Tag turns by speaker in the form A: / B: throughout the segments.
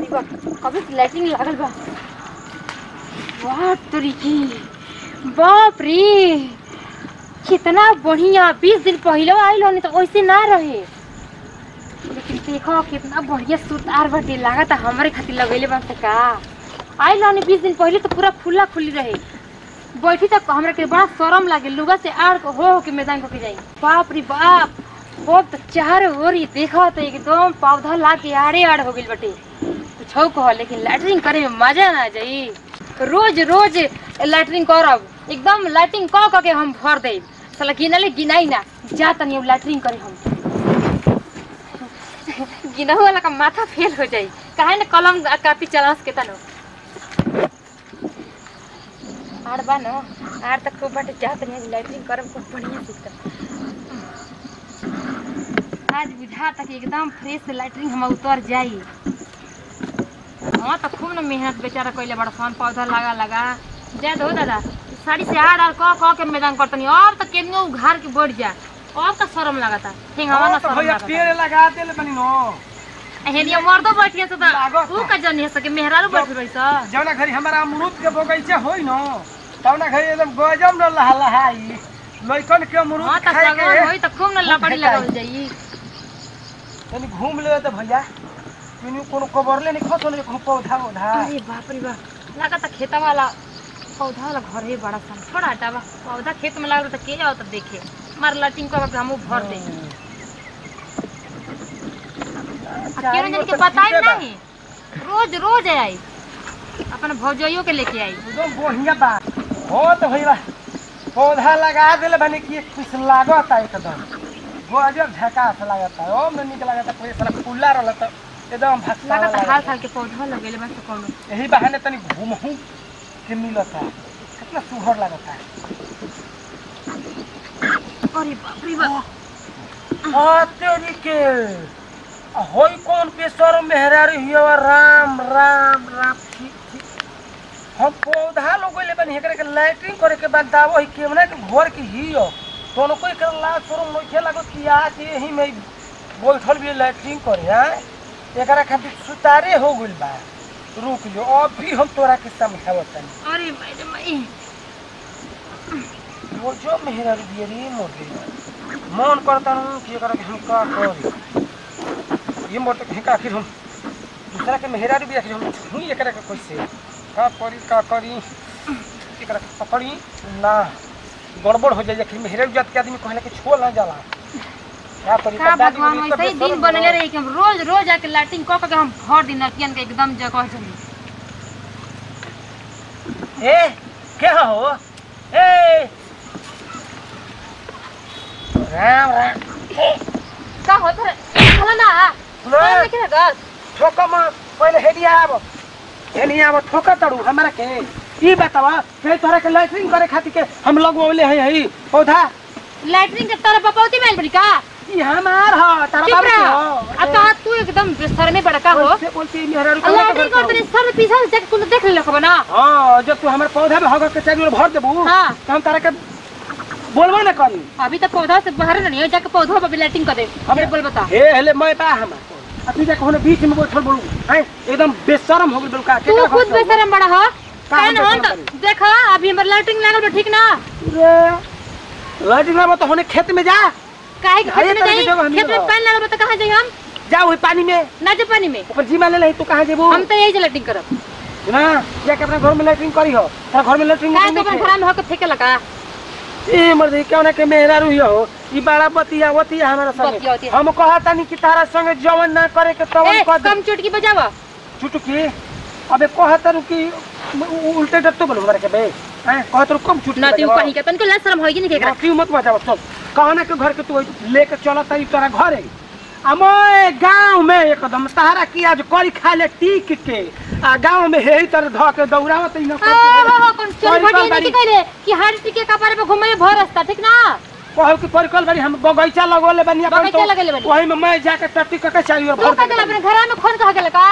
A: रे बाप कभी से लैट्रिन लागल बा वाह तरीकी बाप रे कितना बढ़िया बीस दिन पहले आइल होनी तो वैसे ना रहे लेकिन देखो कितना बढ़िया सुतार बाटे लागत हमारे खातिर लगैले बा से का आइल होनी बीस दिन पहले तो पूरा खुला खुली रहे बैठी तक हमरा के बड़ा शरम लागे लुगा से आड़ को हो हो के मैदान को के जाई बाप रे बाप अब तो चारों ओर ही देखा तो एकदम पौधा ला के आड़े आड़ हो गइल बटे कुछ कह लेकिन लैटरिंग करे में मजा ना जाई रोज रोज लैटरिंग करब एकदम लैटरिंग क क के हम भर दे साला गिनले गिनाई ना जा तनी अब लैटरिंग करे हम गिनहु वाला का माथा फेल हो जाई काहे न कलम आ कापी चलास के तनो आड़ बा न आड़ तक खूब बाटे जा तनी लैटरिंग करब खूब बढ़िया से एकदम आज बुझा तक एकदम फ्रेश लैटरिन हम उतर जाई हाँ तो खूब न मेहनत बेचारा कैले बड़ा सन पौधा लगा लगा जाए दो दादा साड़ी से हार आर कह कह के मैदान करतनी अब तो केनियो उघार के बढ़ जा अब तो शर्म लगता ठीक हवा ना
B: हाँ, तो
A: शर्म
B: भैया
A: लगता
B: पेड़ लगा देले बनी नो
A: हेनिया मर्दो बैठिए से
B: लागत
A: तो ऊ का जनी है सके मेहरारू बैठ रही स
B: जौना घरी हमारा अमरूद के बगीचा होई नो तौना घरी एकदम गजब न लहा लहाई लइकन के अमरूद
A: हाँ तो
B: खाए
A: सगन होई
B: के
A: तो खूब न लकड़ी
B: भेटाई।
A: लगावल जाई
B: तनी घूम ले तो भैया तनी कोनो कबरले नहीं खसो नहीं कोनो पौधा पौधा
A: अरे बाप रे बाप लगा तो खेता वाला पौधा वाला घर है बड़ा सा थोड़ा हटा बा पौधा खेत में लागल तो के जाओ तो देखे मार लटिंग को हम भर दे केवन जन के बताई नहीं रोज रोज आई अपन भौजइयो के लेके आई
B: एकदम बढ़िया बा हो तो भैया पौधा लगा देले बनी कि कुछ लागत है एकदम गजब झकास लागत है ओम निक लागत है कोई सारा फूला रहल त एकदम भक्सा
A: लगा तो हाल
B: लागत
A: साल के पौधा लगेले बस कोनो
B: यही बहाने तनी घूमहू के मिलता कितना सुहर लगता है
A: अरे बाप रे बाप
B: हाँ तेरी के आ, होई कौन पेशर मेहरारी हियो राम राम राम ठीक ठीक हम पौधा लगैले बनी एकरे के लाइटिंग करे के बाद दावो ही केमना के घर के हियो तोनो कोई कर ला शोरूम नइखे लागो कि आज यही में बैठल भी लाइटिंग करे हां एकरा खातिर सुतारे हो गइल बा रुक जो अभी हम तोरा के समझावत तनी
A: अरे माई रे माई
B: वो जो मेहरारू बियरी मोर गई मन करता हूँ कि एकरा के हम का करी ये मोट के आखिर हम दूसरा के मेहरारू भी आखिर हम छुई एकरा के कैसे का करी का करी एकरा के पकड़ी ना गड़बड़ हो जाए आखिर मेहरारू जात के आदमी कहले कि छोड़ ना जाला का करी
A: का
B: तब दादी
A: भगवान
B: बोली, तब
A: ऐसे ही
B: बेशरम
A: दिन बनले
B: बनो।
A: रही कि हम रोज रोज आके लाइटिंग कऽ के हम भर दिन नकियन के एकदम जगह चली
B: ए क्या हो ए राम राम
A: का होत रे हला ना
B: ना।
A: ना के घर
B: ठोका म पहिले हेडिया आब हेडिया आब ठोका तड़ू हमरा के ई बतावा के तोरा के लैट्रिन करे खातिर के हम लगवले है है पौधा
A: लैट्रिन के तरफ पपौती में बड़ी का
B: ई हमार ह तारा
A: चुप
B: बाबू के
A: रह
B: ह
A: अब कहा तू एकदम बेसर में बड़का हो
B: बोलते बोलते मेहरारू के
A: लैट्रिन कर तनी सब पीछा से कुल देख ले खबर ना
B: हां जब तू हमर पौधा में हग के चारों ओर भर देबू
A: हाँ।
B: तो हम तारा के बोलबो ना करी
A: अभी तक पौधा से बाहर नहीं हो जाके पौधा पे लाइटिंग कर दे
B: हमें
A: बोल बता
B: हे हेले मैं बा हमर आ तू जाके होने बीच में बैठल बोलू हैं एकदम बेशरम हो गेल बोलका
A: तू खुद बेसरम बड़ा हो काहे ना हम
B: बेशरम
A: तो देखा अभी हमर लाइटिंग लागल बा ठीक ना
B: लैट्रिन में तो होने खेत में जा
A: काहे के
B: हाये
A: खेत में
B: तरह के
A: जाई
B: जगह हम
A: खेत में
B: नहीं
A: पानी लागल बा तो कहां जाई हम
B: जा वही पानी में
A: ना जे पानी में
B: ऊपर जीमा ले ले तू कहाँ जेबू
A: हम तो यही से लाइटिंग करब
B: ना जाके अपने घर में लैट्रिन करी हो तेरा घर में लैट्रिन
A: काहे तो अपन घर में होके फेंके लगा
B: ए मर्द क्यों ना के मेहरा रुई हो ई बड़ा बतिया बतिया हमारा
A: बतिया,
B: संगे
A: बतिया।
B: हम कहता नहीं कि तारा संगे जवन ना करे के तवन
A: ए
B: कर दे
A: कम चुटकी बजावा
B: चुटकी अबे कहता रु कि उ- उल्टे डट्टो बोलो हमारे के बे हैं कहता रु कम चुटकी
A: ना तू
B: बजावा।
A: कहीं के तनको लाज शर्म होई नहीं केकरा
B: क्यों मत बजावा चल कहना के घर के तू लेके चलता ई तोरा घरे अमोए गांव में एकदम तारा की आज करी खा ले टीक के आ गांव में हे तर ध के दौड़ावत ई न
A: ओ हो हो कौन चोरी बड़ी नहीं कहले कि हर टिके कपारे पे घुमे भर रास्ता ठीक ना
B: कहल कि परिकल बारी हम बगीचा लगोले बनी अपन
A: बगीचा लगेले बानी।
B: वही में मैं जाके टट्टी कके चाहिए और
A: तू
B: भर
A: का
B: देले
A: अपने घर में खोन कहा गेल का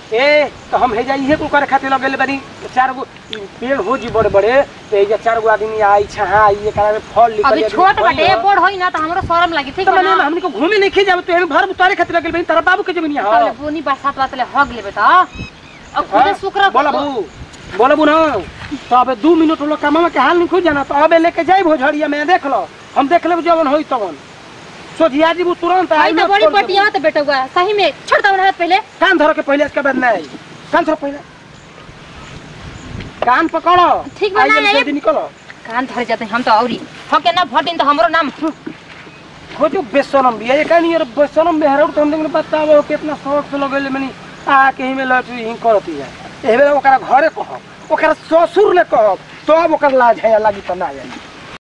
B: ए तो हम हेजा इहे को करे खातिर लगेले बानी चार गो पेड़ हो जी बड़े बड़े तो एजा चार गो आदमी आई छहा आई एकरा में फल निकल
A: अभी छोट बाटे बड़ होई ना तो हमरो शरम लागी ठीक
B: तो
A: है
B: मैंने
A: ना
B: हमनी को घूमे नहीं जाब तो हम भर उतारे खातिर लगेले बानी तारा बाबू के जमीन
A: तबले
B: है
A: बोनी बरसात वातले हग लेबे त अब खुदे शुक्र
B: बोला बहू बोला बू ना तो अब दू मिनट लोग कमामा के हाल नहीं खुद जाना तो अबे लेके जाई भोजड़िया में देख लो हम देख लेब जवन होई तवन सोझिया जी वो तुरंत
A: आई
B: आई
A: तो
B: ना
A: बड़ी
B: छोड़ देबू।
A: पटिया त बेटुआ सही में छोड़ दो हाथ पहले
B: कान धरो के पहले इसके बाद नहीं कान धरो पहले कान पकड़ो
A: ठीक बा ना,
B: आइए,
A: ये-
B: जल्दी निकलो
A: कान धर जाते हम तो औरी हके ना भटिन तो हमरो नाम
B: खोजो बेसनम भी है कहानी यार बेसनम में हरौ तो हम देखने बताओ कितना शौक से लगेले मनी आ के ही में लटरी ही करती है एबे ओकरा घरे कहो ओकरा ससुर ले कहो तब ओकर लाज है लागी त ना जानी